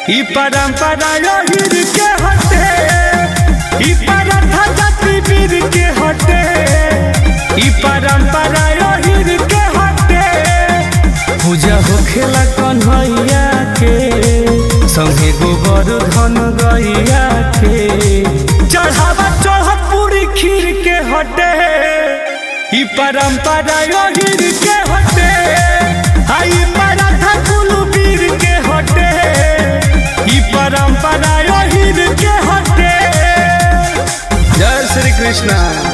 ई परंपरा योहिर के हटे ई परथा जाति वीर के हटे ई परंपरा योहिर के हटे पूजा होखेला कन्हैया के संगे गोबर धन गैया के चढ़ावा चढ़त पूरी खीर के हटे ई परंपरा योगिर के हटे आई पराठा कुलू वीर के हटे ई परंपरा योगिर के हटे जय श्री कृष्णा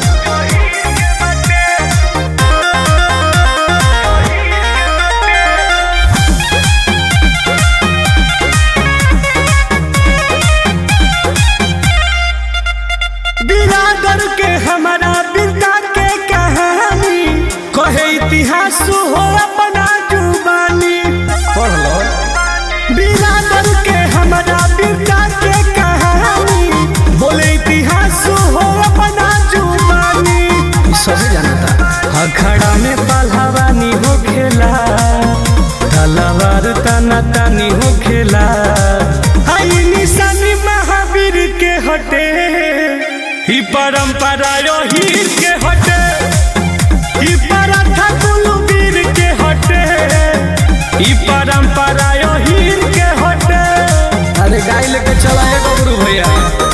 बिरादर के हमारा बिरदा के कहानी कहे इतिहास हो अपना जुबानी पढ़ लो बिरादर के हमारा बिरदा के कहानी बोले इतिहास हो अपना जुबानी सब जानता अखड़ा में पहलवानी हो खेला तलवार तना तानी हो खेला आई निशानी महावीर के हटे ही परंपरा योहीर के हटे ही पराठा कुलवीर के हटे ही परंपरा योहीर के हटे अरे गाय लेके चला है गबरू भैया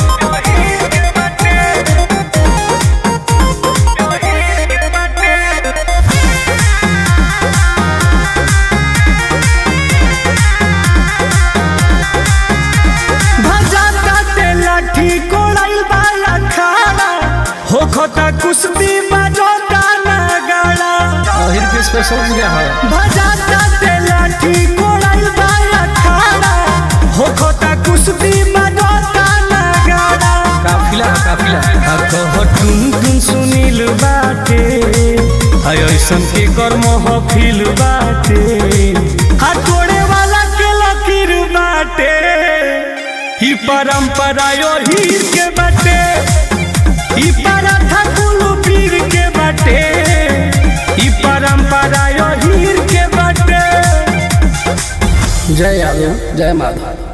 भजाता ते लाठी कोड़ाइल बाला खाना हो खोता कुश्ती बजोता नगाड़ा अहिर के स्पेशल पूजा है भजाता ते लाठी कोड़ाइल बाला खाना हो खोता कुश्ती बजोता नगाड़ा काफिला है काफिला कह टुन टुन सुनील बाटे हाय ऐसन के कर्म हफिल बाटे हा तोड़े वाला के लकीर बाटे ही परंपरा यो हीर के बाटे ही पराठा कुलू पीर के बाटे ही परंपरा यो हीर के बाटे जय यादव जय माधव